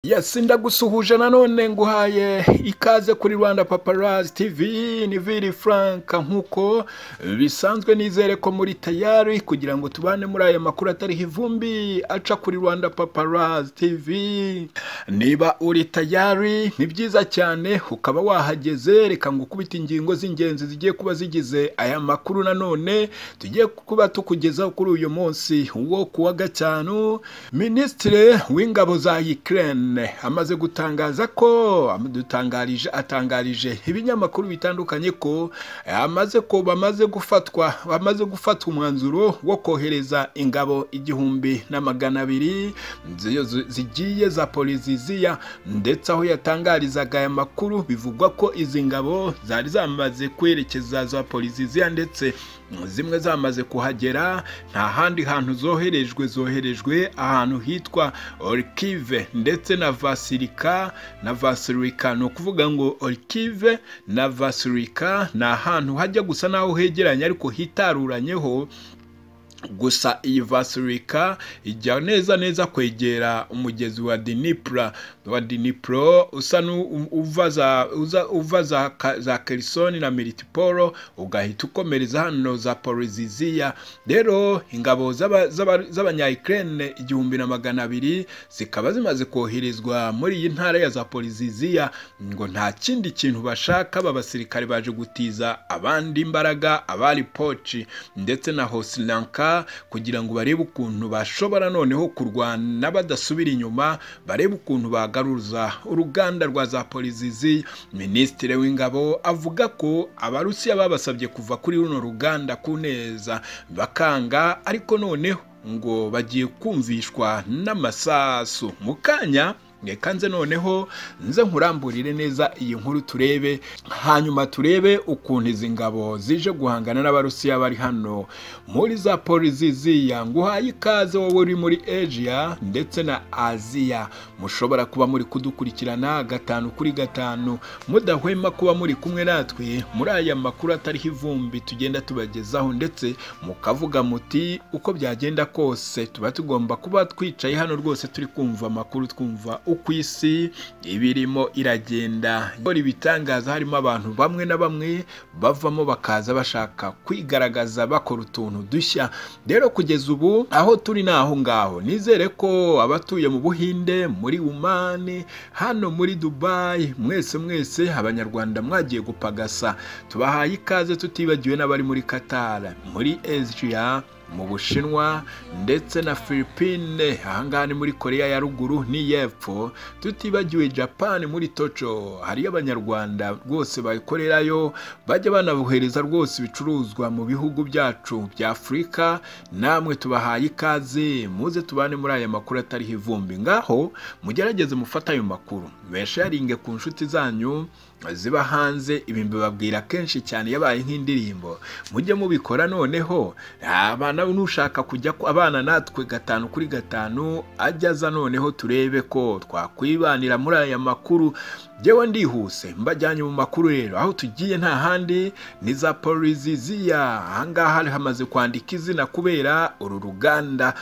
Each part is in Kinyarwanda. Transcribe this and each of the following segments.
yesi ndagusuhuje nanone nguhaye ikaze kuri rwanda paparazi tivi ni viri frank nk'uko bisanzwe nizere ko muri tayari kugira ngo tubane muri aya makuru atariho ivumbi aca kuri rwanda paparazi tivi niba uri tayari ni byiza cyane ukaba wahageze reka ngo ukubite ingingo z'ingenzi zigiye kuba zigize aya makuru nanone tugiye kuba tukugezaho kuri uyu munsi wo kuwa gatanu minisitiri w'ingabo za Ukraine amaze gutangaza ko amudutangarije atangarije ibinyamakuru bitandukanye ko amaze ko bamaze gufatwa bamaze gufata umwanzuro wo kohereza ingabo igihumbi na magana abiri zigiye za poliziziya ndetse aho yatangarizaga aya makuru bivugwa ko izi ngabo zari zamaze kwerekeza za poliziziya ndetse zimwe zamaze kuhagera nta handi hantu zoherejwe zoherejwe ahantu hitwa orkive ndetse na vasirika na vasirika ni ukuvuga ngo orkive na vasirika ni ahantu hajya gusa n'aho hegeranye ariko hitaruranyeho gusa iyi vasirika ijya neza neza kwegera umugezi wa dinipura wa dinipuro usa uva za kerisoni na miritiporo ugahita ukomereza hano za poriziziya rero ingabo z'abanyayikirere igihumbi na magana abiri zikaba zimaze koherezwa muri iyi ntara ya za poriziziya ngo nta kindi kintu bashaka b'abasirikare baje gutiza abandi imbaraga abari poci ndetse na hosiranka kugira ngo barebe ukuntu bashobora noneho kurwana badasubira inyuma barebe ukuntu bagaruza uruganda rwa za polizizi minisitiri w'ingabo avuga ko abarusiya babasabye kuva kuri runo ruganda ku neza bakanga ariko noneho ngo bagiye kumvishwa n'amasasu mu kanya reka nze noneho nze nkuramburire neza iyi nkuru turebe hanyuma turebe ukuntu izi ngabo zije guhangana n'abarusiya bari hano muri za poliziziya nguhaye ikaze wowe uri muri asia ndetse na aziya mushobora kuba muri kudukurikirana gatanu kuri gatanu mudahwema kuba muri kumwe natwe muri aya makuru atariho ivumbi tugenda tubagezaho ndetse mukavuga muti uko byagenda kose tuba tugomba kuba twicaye hano rwose turi kumva amakuru twumva uko isi ibirimo iragenda ikora ibitangaza harimo abantu bamwe na bamwe bavamo bakaza bashaka kwigaragaza bakora utuntu dushya rero kugeza ubu aho turi ni aho ngaho nizere ko abatuye mu buhinde muri umani hano muri dubayi mwese mwese abanyarwanda mwagiye gupagasa tubahaye ikaze tutibagiwe n'abari muri katara muri ejiya mu bushinwa ndetse na filipine ahangaha ni muri korea ya ruguru n'iy'epfo tutibagiwe japani muri toco hariyo abanyarwanda rwose bakorerayo bajya banabohereza rwose ibicuruzwa mu bihugu byacu bya afurika namwe tubahaye ikaze muze tubane muri aya makuru atariho ivumbi ngaho mugerageze mufate ayo makuru mesharinge ku nshuti zanyu ziba hanze ibi mbibabwira kenshi cyane yabaye nk'indirimbo mujye mubikora noneho abana n'ushaka kujya abana natwe gatanu kuri gatanu ajya aza noneho turebe ko twakwibanira muri aya makuru yewe ndihuse mbajyanye mu makuru rero aho tugiye nta handi ni za poriziziya ahangaha hamaze kwandika izina kubera uru ruganda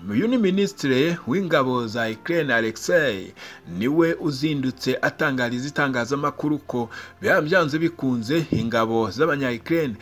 uyu ni minisitiri w'ingabo za ikirere alexei niwe uzindutse atangariza itangaza itangazamakuru ko byanze bikunze ingabo z'abanyayikirere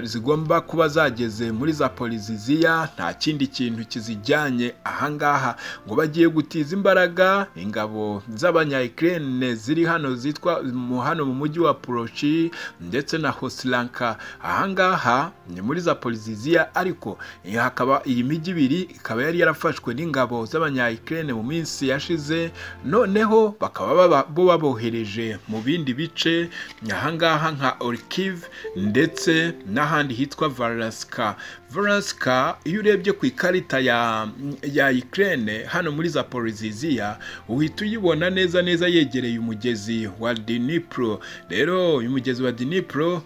zigomba kuba zageze muri za poliziziya nta kindi kintu kizijyanye ahangaha ngo bagiye gutiza imbaraga ingabo z'abanyayikirere ziri hano zitwa hano mu mujyi wa poroci ndetse na hosiranka ahangaha ni muri za poliziziya ariko hakaba iyi mijyi ibiri ikaba yari yarafashwe n'ingabo z'abanyayikirere mu minsi yashize noneho bakaba bo babohereje mu bindi bice ahangaha nka orikive ndetse n'ahandi hitwa varasika varasika iyo urebye ku ikarita ya ya ikirere hano muri za poriziziya uhita uyibona neza neza yegereye umugezi wa dinipuro rero uyu mugezi wa dinipuro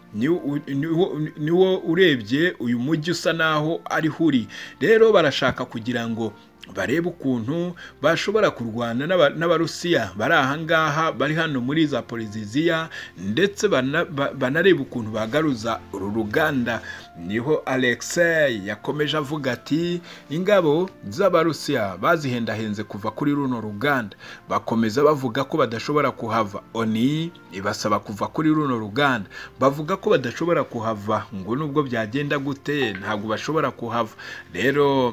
niwo urebye uyu mujyi usa naho ariho uri rero barashaka kugira ngo barebe ukuntu bashobora kurwana n'aba- n'abarusiya bari ahangaha bari hano muri za poliziziya ndetse bana- ba- banarebe ukuntu bagaruza uru ruganda niho alexei yakomeje avuga ati ingabo z'abarusiya bazihendahenze kuva kuri runo ruganda bakomeza bavuga ko badashobora kuhava oni ibasaba kuva kuri runo ruganda bavuga ko badashobora kuhava ngo nubwo byagenda gute ntabwo bashobora kuhava rero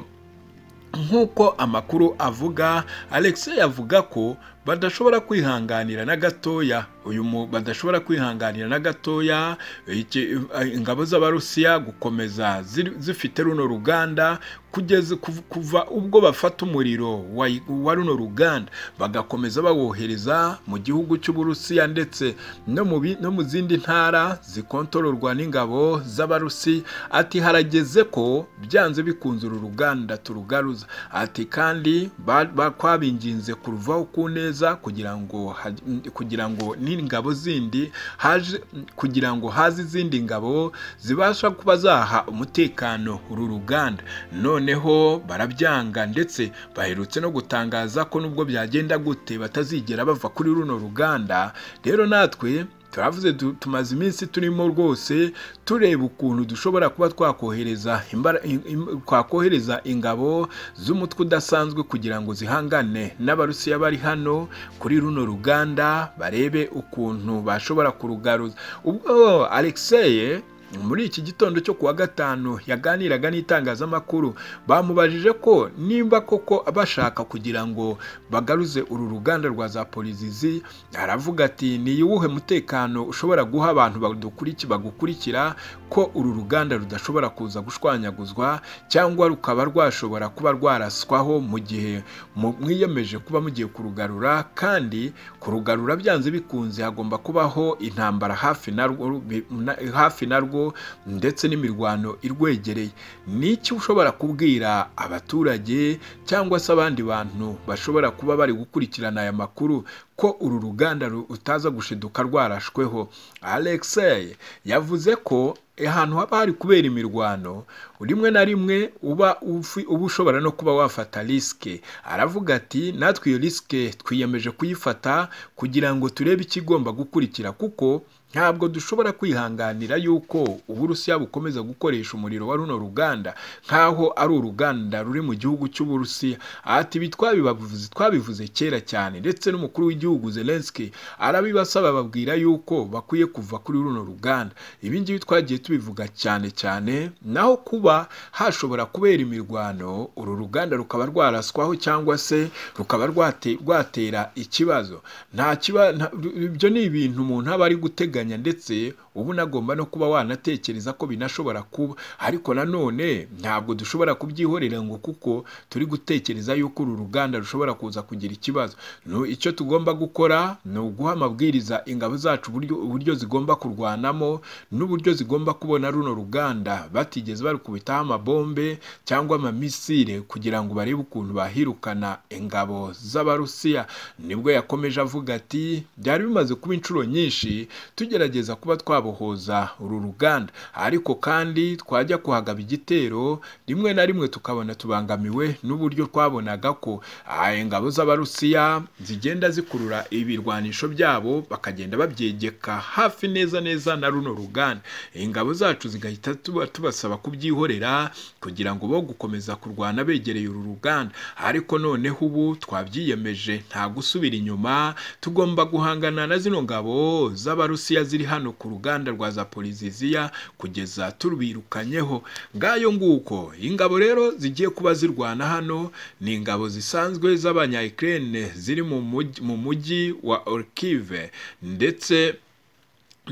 nk'uko amakuru avuga alexei avuga ko badashobora kwihanganira na gatoya uyu mu badashobora kwihanganira na gatoya iki- ingabo z'abarusiya gukomeza ziri- zifite runo ruganda kugeza kuv- kuva ubwo bafata umuriro wa wa runo ruganda bagakomeza bawohereza mu gihugu cy'uburusiya ndetse no mu bi- no mu zindi ntara zikontororwa n'ingabo z'abarusi ati harageze ko byanze bikunze uru ruganda turugaruza ati kandi ba- ba- twabinginze kuruvaho ku neza kugira ngo haj- kugira ngo n'ingabo zindi haje kugira ngo haze izindi ngabo zibasha kuba zaha umutekano uru ruganda noneho barabyanga ndetse baherutse no gutangaza ko nubwo byagenda gute batazigera bava kuri runo ruganda rero natwe turavuze tu- tumaze iminsi turimo rwose tureba ukuntu dushobora kuba twakohereza imbara- im- im- twakohereza ingabo z'umutwe udasanzwe kugira ngo zihangane n'abarusiya bari hano kuri runo ruganda barebe ukuntu bashobora kurugaruza ubwo alexeye muri iki gitondo cyo kuwa gatanu yaganiraga n'itangazamakuru bamubajije ko nimba koko bashaka kugira ngo bagaruze uru ruganda rwa za polizizi aravuga ati ni uwuhe mutekano ushobora guha abantu badukurikiye bagukurikira ko uru ruganda rudashobora kuza gushwanyaguzwa cyangwa rukaba rwashobora kuba rwaraswaho mu gihe mu- mwiyemeje kuba mugiye kurugarura kandi kurugarura byanze bikunze hagomba kubaho intambara hafi narwo bi- na- hafi narwo ndetse n'imirwano irwegereye ni iki ushobora kubwira abaturage cyangwa se abandi bantu bashobora kuba bari gukurikirana aya makuru ko uru ruganda ru- utaza gushiduka rwarashweho alexei yavuze ko ahantu haba hari kubera imirwano rimwe na rimwe uba ufi- uba ushobora no kuba wafata risike aravuga ati natwe iyo risike twiyemeje kuyifata kugira ngo turebe ikigomba gukurikira kuko ntabwo dushobora kwihanganira yuko uburusiya bukomeza gukoresha umuriro wa runo ruganda nk'aho ari uruganda ruri mu gihugu cy'uburusiya ati ibi twabibavuze twabivuze kera cyane ndetse n'umukuru w'igihugu zelenski arabibasaba babwira yuko bakwiye kuva kuri runo ruganda ibi ngibi twagiye tubivuga cyane cyane naho kuba hashobora kubera imirwano uru ruganda rukaba rwaraswaho cyangwa se rukaba rwate- rwatera ikibazo nta kiba nta- ibyo ni ibintu umuntu aba ari guteganya ndetse uba unagomba no kuba wanatekereza ko binashobora kuba ariko nanone ntabwo dushobora kubyihorera ngo kuko turi gutekereza yuko uru ruganda rushobora kuza kugira ikibazo Nu- icyo tugomba gukora ni uguha amabwiriza ingabo zacu uburyo uburyo zigomba kurwanamo n'uburyo zigomba kubona runo ruganda batigeze barukubitaho amabombe cyangwa amamisire kugira ngo barebe ukuntu bahirukana ingabo z'abarusiya nibwo yakomeje avuga ati byari bimaze kuba inshuro nyinshi tugerageza kuba twabohoza uru ruganda ariko kandi twajya kuhagaba igitero rimwe na rimwe tukabona tubangamiwe n'uburyo twabonaga ko ah, ingabo z'abarusiya zigenda zikurura ibirwanisho byabo bakagenda babyegeka hafi neza neza na runo ruganda ingabo zacu zigahita tuba- tubasaba kubyihorera kugira ngo bo gukomeza kurwana begereye uru ruganda ariko noneho ubu twabyiyemeje nta gusubira inyuma tugomba guhangana na zino ngabo z'abarusiya ziri hano ku ruganda rwa zaporiziziya kugeza turubirukanyeho ngayo nguko ingabo rero zigiye kuba zirwana hano ni ingabo zisanzwe z'abanya Ukraine ziri mu mujyi- mu mujyi wa Orkive ndetse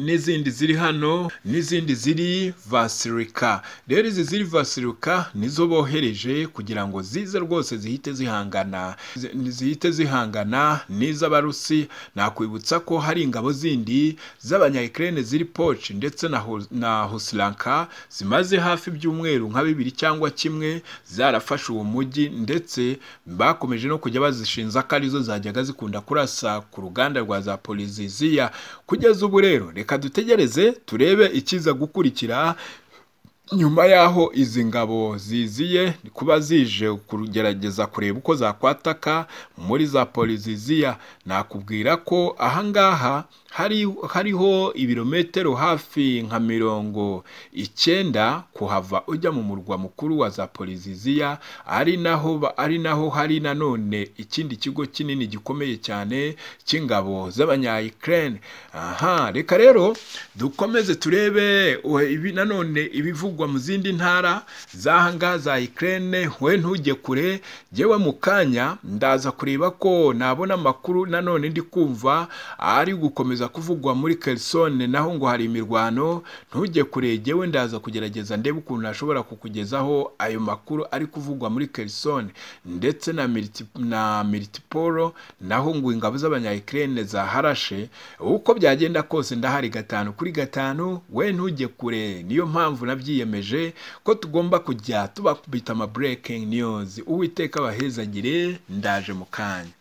n'izindi ziri hano n'izindi ziri vasirika rero izi ziri vasirika nizo bohereje kugira ngo zize rwose zihite zihangana zi- zihite zihangana n'iz'abarusi nakwibutsa ko hari ingabo zindi z'abanya Ukraine ziri poci ndetse na Ho- na hosiranka zimaze hafi ibyumweru nka bibiri cyangwa kimwe zarafashe uwo mujyi ndetse bakomeje no kujya bazishinza ko arizo zajyaga zikunda kurasa ku ruganda rwa za poliziziya kugeza ubu rero reka dutegereze turebe ikiza gukurikira nyuma y'aho izi ngabo ziziye kuba zije kugerageza kureba uko zakwataka muri za poliziziya nakubwira ko ahangaha hari hariho ibirometero hafi nka mirongo icyenda kuhava ujya mu murwa mukuru wa za poliziziya ari naho ba- ari naho hari nanone ikindi kigo kinini gikomeye cyane cy'ingabo z'abanyayikirene aha reka rero dukomeze turebe uwe, ibi nanone ibivugwa mu zindi ntara z'ahangaha za ikirene we ntujye kure jyewe mu kanya ndaza kureba ko nabona amakuru nanone ndi kumva ari gukomeza kuvugwa muri kerisone naho ngo hari imirwano ntujye kure jyewe ndaza kugerageza ndebe ukuntu nashobora kukugezaho ayo makuru ari kuvugwa muri kerisone ndetse na militi- na militipolo naho ngo ingabo z'abanyayikirene zaharashe uko byagenda kose ndahari gatanu kuri gatanu we ntujye kure niyo mpamvu nabyiyemeje ko tugomba kujya tubakubita ama breaking news uwiteka abahezagire ndaje mu kanya